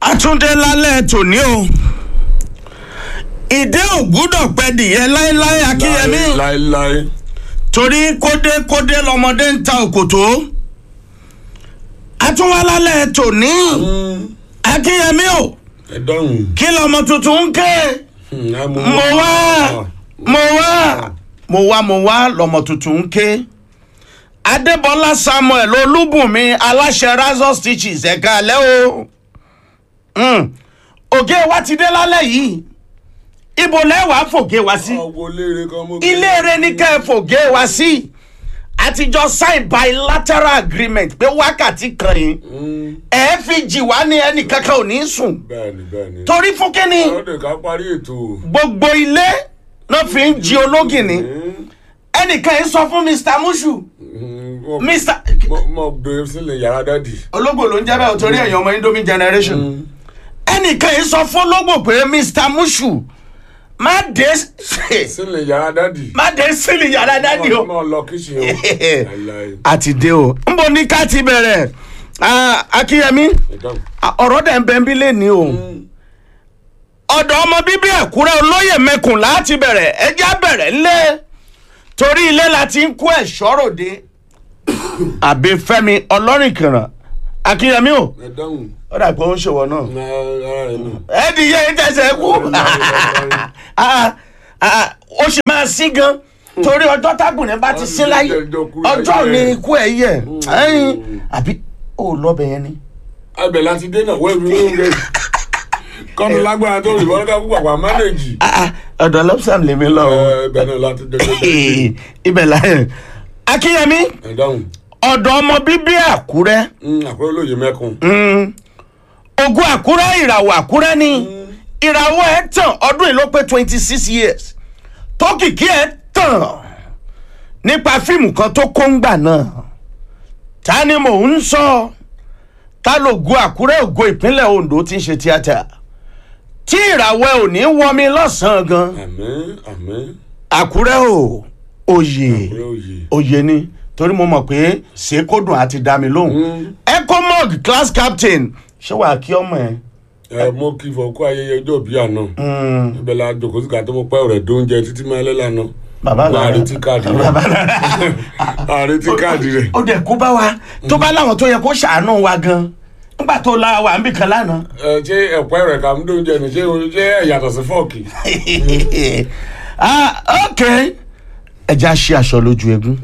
àtúndé lálẹ́ tòní o ìdé ò gbúdọ̀ pẹ́ dìyẹ láéláé akínyẹmí láéláé torí kódé kódé lọmọdé ń ta òkòtó àtúnwá lálẹ́ tòní akínyẹmí o ẹ dọ́hùn. kí lọmọ tuntun ń ké mo wá mo wá mo wá mo wá lọmọ tuntun ń ké adébọlá samuel olúbùnmi aláṣẹ razor stitches ẹ̀ka alẹ́ o Mm. ògé wa ti dé lálẹ́ yìí ibo lẹ́wàá fògé wa sí ọwọ́ léèrè kan mú. ilé eré ní kẹ́ ẹ fògé wa sí àtijọ́ sign bilateral agreement pé wákàtí kan yìí ẹ fi jì wá ní ẹnì kankan ò ní sùn bẹ́ẹ̀ni bẹ́ẹ̀ni. torí fún kínní ọ̀dẹ̀ ká parí ètò. gbogbo ilé náà fi ń jí ológìnní ẹnìkan yìí sọ fún mr mushu mr mo gbé sílẹ̀ yàrá dádì. ológbò ló ń jẹ́ bẹ́ẹ̀ torí ẹ̀yàn ọmọ indomie generation ẹnìkan yìí sọ fún ológbò pé mr mushu má dé sílẹ̀ yàrá dádì. má dé sílì yàrá dádì o. mo lọ kíṣìn o. láéláé. àti dé o n bò ní ká ti bẹ̀rẹ̀ Ah, akínyẹmí ẹ dọ́hùn. ah, ọ̀rọ̀ dẹ̀ ń bẹ́ ń bí lé ní o ọ̀dọ̀ ọmọ bíbí ẹ̀kúrẹ́ olóyè mẹ́kùn láti bẹ̀rẹ̀ ẹjẹ́ bẹ̀rẹ̀ ńlẹ̀ torí ilé la ti ń kó ẹ̀ṣọ́ ròde àbí fẹ́mi ọlọ́rìnkìràn akínyẹmí o ẹ dọ́hùn. ó dà pé ó ń ṣòwò náà Ná ara rẹ̀ nù. ẹ di iye ìtẹ̀sẹ̀ kú Ah, ah, ó sì máa sí gan torí ọjọ́ tágùnrin bá ti sí láyé ọjọ́ ni ikú ẹ̀ yẹ ẹyin àbí ó lọ́bẹ̀ yẹn ni. abẹ láti dé náà wẹ́ẹ̀rù ló ń rẹ̀. kọ́ni lágbára tó rí wọ́n ká kú pàpà mánéjì. Ah, ah, ọ̀dọ̀ lọ́pṣàm lèmi lọ o ibẹ̀ náà láti dé. ibẹ̀ láyé akínyẹmí ẹ dọ́hùn. ọ̀dọ̀ ọmọ bíbí àkúrẹ́ àkúrẹ́ olóye mẹ́kun. Mm. ogun àkúrẹ́ ìràwọ̀ àkúrẹ́ ni ìràwọ̀ ẹ̀ tàn ọdún yìí ló pé twenty six years tókìkí ẹ̀ tàn nípa fíìmù kan tó kóńgbà náà ta ni mò ń sọ ta lògo àkúrẹ́ ògo ìpínlẹ̀ ondo ti ń ṣe tíátà tí ìràwọ̀ ẹ̀ ò ní wọmi lọ́sàn-án gan àmín àmín. àkúrẹ́ ò òye àkúrẹ́ òye. òye ni torí mo mọ̀ pé ṣèkódùn àti dá mi lóhùn ecomog class captain ṣé wàá kí ọmọ ẹ. ẹ mo kí fọ kó ayẹyẹ ọjọ́ bí àná. ibẹ̀ la jòkó sí ká tó mo pẹ́ rẹ̀ dóúnjẹ títí máa lẹ́ lánàá. bàbá máa rẹ retí káàdì rẹ̀. máa retí káàdì rẹ̀. ó dẹ̀ kó bá wa tó bá láwọn tó yẹ kó ṣàánú wa gan nígbà tó la wà níbì kan lánàá. ẹ ṣé ẹ̀pẹ́ rẹ̀ kà ń dóúnjẹ ni ṣé ṣé ẹ̀ yàtọ̀ sí fọ́ọ̀kì. ah ok ẹja ṣe aṣọ lójú egun.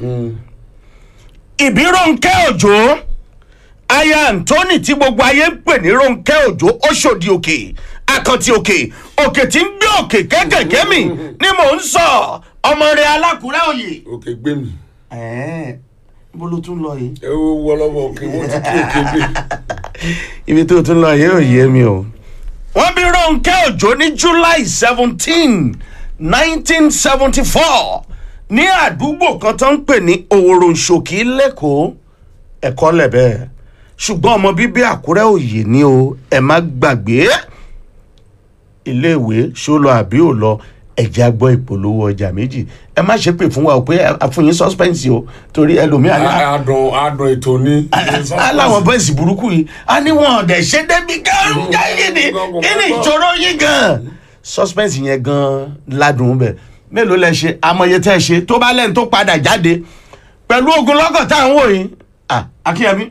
ìbí Rónkẹ́ Òjó aya Anthony tí gbogbo ayé ń pè ní Rónkẹ́ Òjó Òṣòdì òkè àkàntì òkè òkè tí ń gbé òkè kékèké mi ni mò ń sọ ọmọ rẹ alákùrẹ́ òye. òkè gbé mi. ẹ̀ẹ́n bó ló tún lọ yìí. ẹ wo wọlọ́wọ́ òkè wọ́n ti kí òkè gbé. ibi tó tún lọ yìí ò yé mi o. wọ́n bí Rónkẹ́ Òjó ní July seventeen nineteen seventy four ní àdúgbò kan tó ń pè ní Òwòròǹṣòkì lẹ́kọ̀ọ́ ẹ̀kọ́ lẹ̀bẹ̀ ṣùgbọ́n ọmọ bíbí Àkúrẹ́ òye ni o ẹ má gbàgbé iléèwé ṣó lọ àbí ò lọ ẹ̀jẹ̀ agbọ́ ìpolówó ọjà méjì ẹ má ṣe pé fún wa o pé àfúnyín suspense o torí ẹlòmíà ní adùn adùn ètò ni. aláwọn bọ́ìsì burúkú yìí a ní wọn ọ̀dẹ̀ ṣe débi gan yìí ni kí ni ìṣòro yìí gan. suspense yẹn gan ládùn bẹ mélòó lẹ ṣe amọye tẹ ṣe tó bá lẹ́nu tó padà jáde pẹ̀lú ogun lọ́kàn tá à ń wò yìí ah akínyẹmí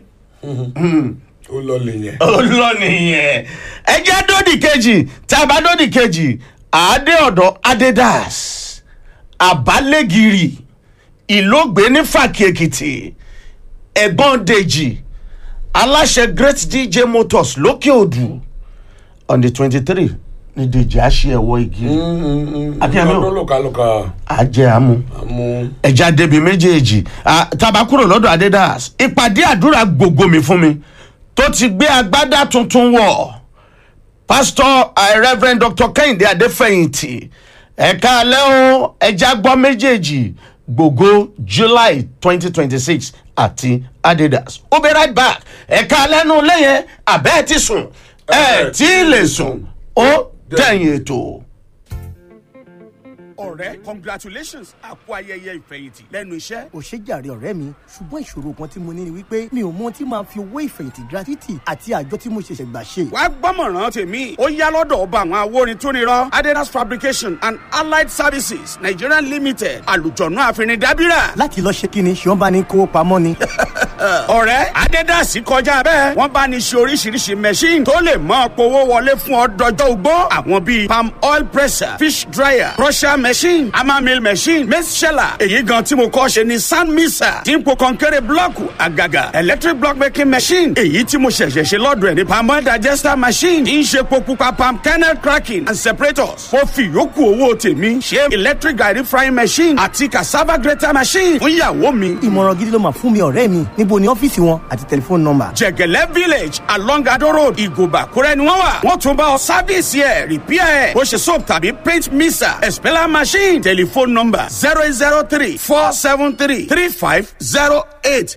ó lọ lè yẹn. ó lọ nìyẹn ẹ jẹ́ dódì kejì tá a bá dódì kejì àádé ọ̀dọ̀ adédàs àbálẹ́gìrì ìlógbé ní fàkì èkìtì ẹ̀gbọ́n dèjì aláṣẹ great dj motors lókè odù on the twenty three ní dèjì àṣẹ ẹ̀wọ̀ igi Akínyẹmí o. ọdún lòkàlòkà àjẹ àmú mú. ẹja débi méjèèjì Ah, tàbá kúrò lọ́dọ̀ adédàs ìpàdé àdúrà gbogbo mi fún mi tó ti gbé agbádá tuntun wọ̀ pásítọ̀ eh, reverend dr kẹ́hìndé adéfẹ̀yìntì ẹ̀ka alẹ́ o ẹja gbọ́ méjèèjì gbogbo july twenty twenty six àti adidas ó be right back ẹ̀ka alẹ́ nu lẹ́yìn abẹ́ ẹ̀ ti sùn ẹ̀ tí ì lè sùn ó tẹ̀yìn ètò. ọ̀rẹ́ congratulations àpò ayẹyẹ ìfẹ̀yìntì lẹ́nu iṣẹ́. ò ṣe jàre ọ̀rẹ́ mi ṣùgbọ́n ìṣòro kan tí mo ní ni wípé mi ò mọ ohun tí màá fi owó ìfẹ̀yìntì gratuity àti àjọ tí mo ṣẹ̀ṣẹ̀ gbà ṣe. wàá gbọ́mọ̀ràn tèmi ó yá lọ́dọ̀ ọba àwọn awórin tó nírọ́ adedas fabrication and allied services nigeria limited àlùjọ̀nù àfinidábírà. láti lọ ṣe kíni ṣé wọ́n bá ní kówó pamọ́ ni. ọ̀rẹ́ adedas kọjá bẹ́ẹ̀ wọ́n bá ní ṣe oríṣiríṣi machine tó lè mọ́ powó wọlé fún ọ dọjọ́ ugbó àwọn bíi palm oil presser fish dryer crusher machine hammer mill machine maize sheller èyí gan tí mo kọ́ ṣe ni sand mixer tí ń po kọ́ńkẹ́rẹ́ blọ́ọ̀kù àgàgà electric block making machine èyí tí mo ṣẹ̀ṣẹ̀ ṣe lọ́dọ̀ ẹ̀ ní palm oil digester machine tí ń ṣe po pupa palm kernel cracking and separators mo fi yòókù owó tèmi ṣe electric garri frying machine àti cassava grater machine fún ìyàwó mi ìmọ̀ràn gidi ló máa fún mi ọ̀rẹ́ mi níbo ni ọ́fíìsì wọn àti tẹlifóònù nọ́mbà. jẹgẹlẹ village along ado road ìgòbà kúrẹ́ ni wọ́n wà wọ́n tún bá ọ sáfíìsì ẹ̀ rìpíà ẹ̀ bó ṣe soap tàbí paint mixer expeller machine telephone number zero eight zero three four seven three three five zero eight.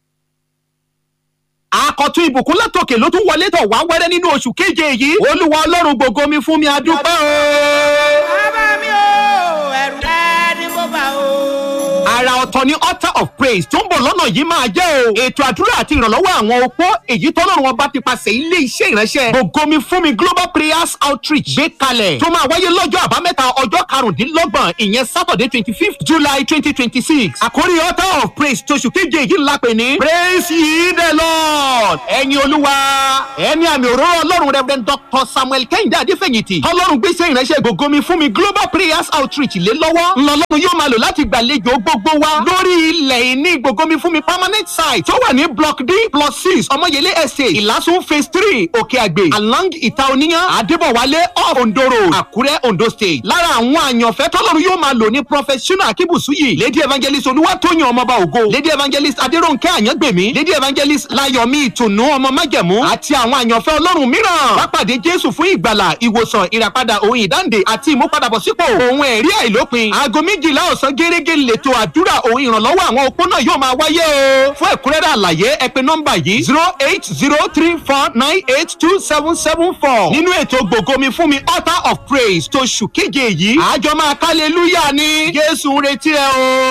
àkọ́tún ìbùkún látòkè ló tún wọlé tọ̀ wá wẹ́rẹ́ nínú oṣù keje yìí olúwa ọlọ́run gbogbo mi fún mi adúpẹ́ o. bàbá mi ò ẹrù ẹni mo bá o. ara ọ̀tọ̀ ni altar of praise tó ń bọ̀ lọ́nà yìí máa jẹ́ o. ètò àdúrà àti ìrànlọ́wọ́ àwọn opó èyí tọ́lọ́run ọba ti pàṣẹ ilé iṣẹ́ ìránṣẹ́ gbogbomi fún mi global prayers outreach gbé kalẹ̀ tó máa wáyé lọ́jọ́ àbámẹ́ta ọjọ́ karùndínlọ́gbọ̀n ìyẹn saturday twenty fifth july twenty twenty six àkórí altar of praise tóṣù keje yìí ńlá pè ní praise ye the lord ẹ̀yin olúwa ẹni àmì òróró ọlọ́run reverend dr samuel kẹ́hìndé adéfẹ̀yìntì ọlọ́run gbéṣẹ́ ìránṣẹ́ gbogbomi fún mi global prayers outreach lé lọ́wọ́ ńlọlọ́run yóò máa lò láti gbàlejò gbogbo wa lórí ilẹ̀ ìní gbogbomi fún mi permanent site tó wà ní block d plus six ọmọyẹlé estate ìlàsùn phase three òkè àgbè along ìta oníyàn adébọ̀wálé off ondo road àkúrẹ́ ondo state lára àwọn àyànfẹ́ tọ́lọ́run yóò máa lò ní professional akíbùsùyì lady evangelist olúwatóyìn ọmọọba ògo lady evangelist adéròǹkẹ́ àyàngbèmí lady evangelist láyọ̀mí ìtùnú ọmọ májẹ̀mú àti àwọn àyànfẹ́ ọlọ́run mìíràn wá pàdé jésù fún ìgbàlà ìwòsàn ìràpadà òun ìdáǹdè àti ìmúpadàbọ̀sípò òun ẹ̀rí àìlópin aago méjìlá ọ̀sán gẹ́gẹ́ lẹ́tọ̀ àdúrà òun ìrànlọ́wọ́ àwọn opó náà yóò máa wáyé o fún ẹ̀kúnrẹ́rẹ́ àlàyé ẹ pè nọ́mbà yìí zero eight zero three four nine eight two seven seven four nínú ètò gbògomi fún mi altar of praise tó ṣù kéje yìí àjọ máa kálẹ̀ lúyà ní jésù ń retí ẹ o.